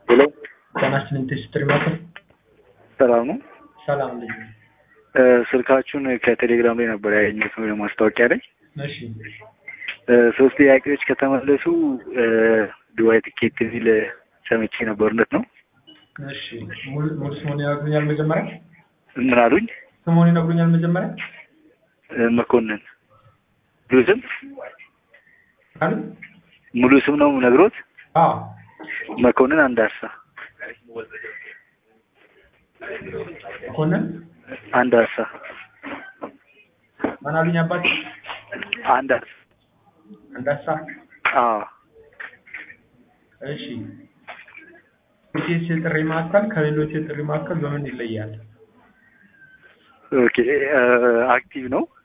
ሄሎ ጤናችንን ቴስትሪ ማዕከል ሰላም ነው። ሰላም ልጅ እ ስልካችሁን ከቴሌግራም ላይ ነበር ያገኘሁት ነው ማስታወቂያ ላይ እሺ እ ሶስት ጥያቄዎች ከተመለሱ እ ዱባይ ትኬት የሚል ሰምቼ ነበር። እውነት ነው? እሺ ሙሉ ሙሉ ስሙን ይነግሩኛል መጀመሪያ ምን አሉኝ? ስሙን ይነግሩኛል መጀመሪያ እ መኮንን ሙሉ ስም አሉ ሙሉ ስም ነው ነግሮት አዎ መኮንን አንዳርሳ መኮንን አንዳርሳ ማን አሉኝ አባት አንዳርሳ አንዳሳ አዎ እሺ ኢቲኤስ የጥሪ ማዕከል ከሌሎች የጥሪ ማዕከል በምን ይለያል? ኦኬ እ አክቲቭ ነው